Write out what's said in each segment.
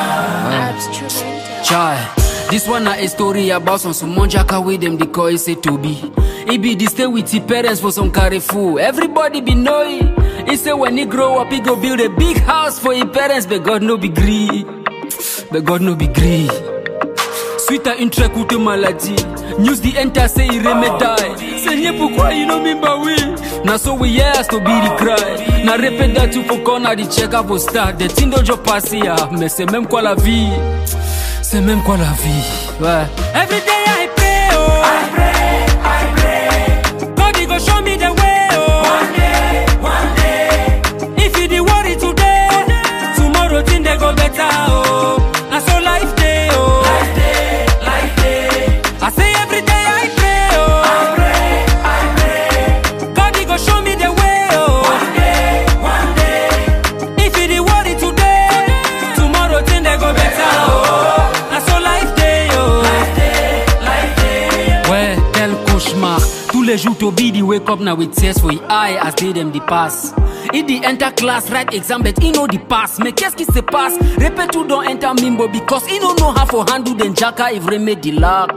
Chai, this one na a story about some Sumon Jaka wey dem dey call Ise Tobi. He be dey stay with his parents for some Carrefour. Everybody be know it. He say when he grow up, he go build a big house for his parents, but God no be gree. But God no be gree. Suite à une très courte maladie, news the enter say he remedie. Seigneur, pourquoi il no mean bah oui? Na so we yes to be the cry. Na répète that you for corner the check up for start. The thing dojo pass here, mais c'est même quoi la vie? C'est même quoi la vie? Ouais. Every day I pray, oh. I pray, I pray. God, he go show me the way, oh. One day, one day. If you the worry today, tomorrow thing they go better, oh. Na so life day, oh. Life day, life day. I say every day I pray, oh. I pray, I pray. God, he go show me the way, oh. One day, one day. If you the worry today, tomorrow thing they go better, oh. Na so life day, oh. Life day, life day. Ouais, quel cauchemar. Tous les jours, Toby the wake up now with tears for his eye as they them the pass. He the enter class, write exam, but he know the pass. Mais qu'est-ce qui se passe? Répète tout don't enter mimbo because he don't know how for handle den jacka if remet the lac.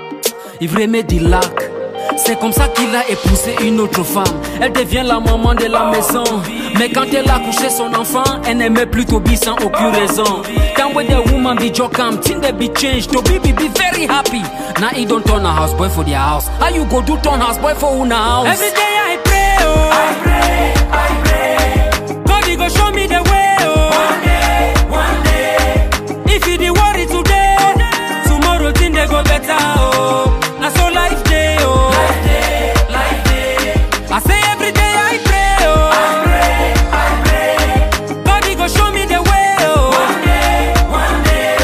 Il remet du lac. C'est comme ça qu'il a épousé une autre femme. Elle devient la maman de la maison. Mais quand elle a couché son enfant, elle n'aimait plus Toby sans aucune raison. Time when the woman be jokam, thing they be changed. Toby be, be very happy. Now he don't turn a houseboy for their house. How you go do turn houseboy for una house? Every day I pray, oh. I pray, I pray. God, he go show me the way, oh. One day, one day. If you the worry today, tomorrow thing they go better, oh. Na so life day, oh. Life day, life day. I say every day I pray, oh. I pray, I pray. God, he go show me the way, oh. One day, one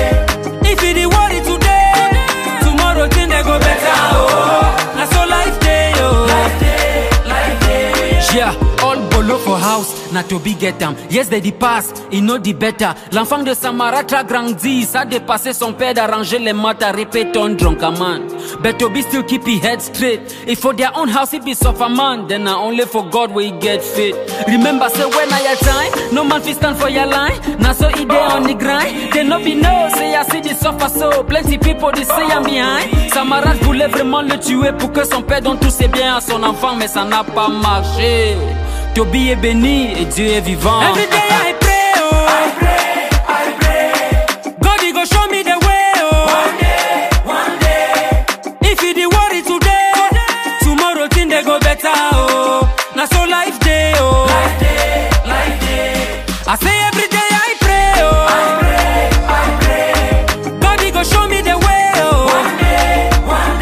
day. If you the worry today, tomorrow thing they go better, oh. Na so life day, oh. Life day, life day. Yeah, all bolo for house. Na Toby get am. Yes, they the pass, il know the better. L'enfant de Samaratra grandit, ça dépassé son père d'arranger les maths à répéter on drunk a man. But Toby still keep his head straight. If for their own house he be suffer man, then na only for God will he get fit. Remember say when I your time, no man fit stand for your line. Na so he dey on the grind. They no be know, say I see the suffer so. Plenty people they say I'm behind. Samarat voulait vraiment le tuer pour que son père donne tous ses biens à son enfant, mais ça n'a pas marché. Toby est béni et Dieu est vivant. Every day I pray, oh. I pray, I pray. God, he go show me the way, oh. One day, one day. If you the worry today, tomorrow thing they go better, oh. Na so life day, oh. Life day, life day. I say every day I pray, oh. I pray, I pray. God, he go show me the way, oh. One day, one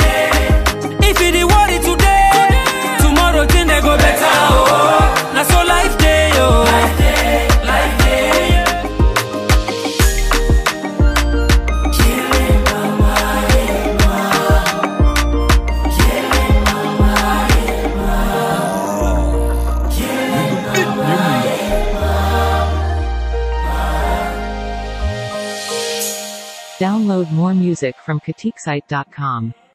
day. If you the worry today, tomorrow thing they go better, oh. Na so life day, oh. Life day, life day. Download more music from KatikSite.com.